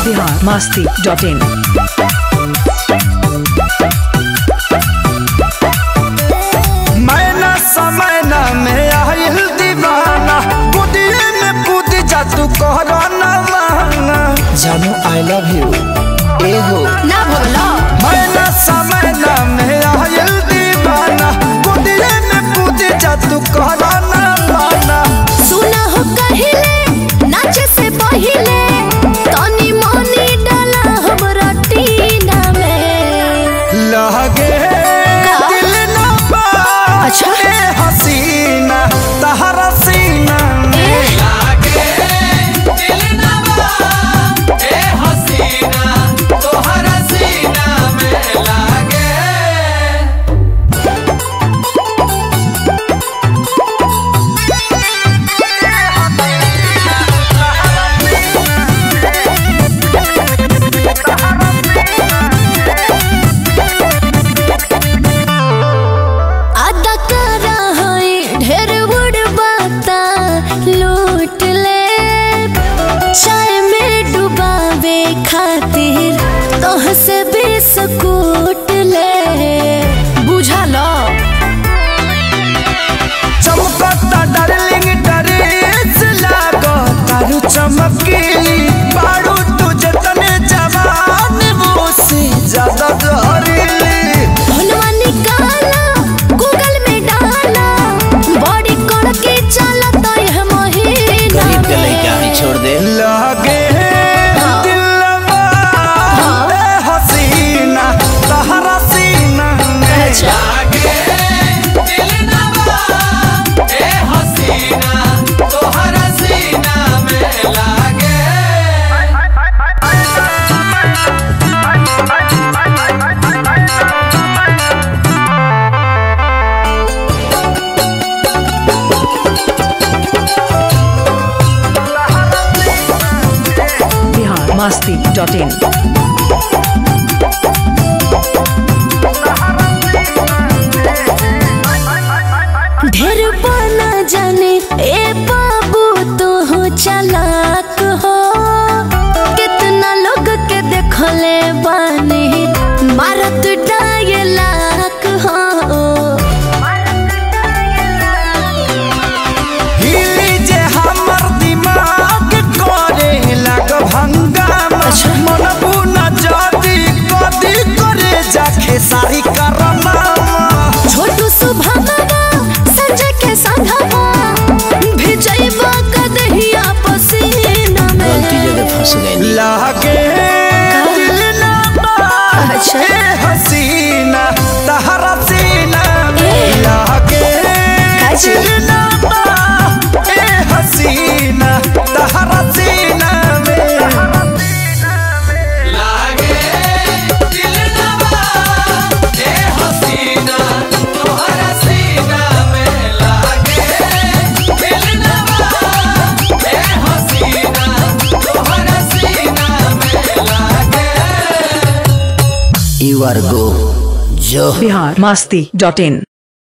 Bihar Masti dot in मैना समय न में आयल दीवाना कुदिए में कूद जा तू कहरा न माना जानू आई लव यू ए हो ना भोलो मैना समय न में आयल दीवाना कुदिए में कूद जा तू कहरा न माना सुना हो कहिले नाचे से पहिले तनी मनी डाला हमरा टीना में लगे दिल न बा अच्छा। ए हसीना तहरा सीना में आदा करा है ढेर बड़ बाता लूट ले चाय में डुबावे खातिर तोह से बिस्कुट ले बुझा लो चमकता डार्लिंग ड्रेस लागो तारू चमकीली बारू तुझे तने जवान मुझसे ज्यादा जहरीली फोनवा निकाला गूगल में डाला बॉडी करके चला तो यह महीना में छोड़ दे लगे हाँ। दिलवा ए हसीना तहरा सीना में अच्छा बिहार मस्ती डॉट इन ढेर बना जाने ए बाबू तो हो चालाक हो कितना लोग के देखले बानी मारत डायलाक हो हिली जे हमर दिमाग करे लग भंगामा मन बुना जादी कदी करे जाके सारी करमामा छोटू सुभागवा संजय के संघवा भिजैबा कदहिया पसीना गलती जगह में फंस गई लागे दिल ना बात अच्छा। ए हसीना तहरा सीना में ए। लागे काची? दिल ना बात ए हसीना तहरा सीना में यू आर गो जो बिहार मस्ती डॉट इन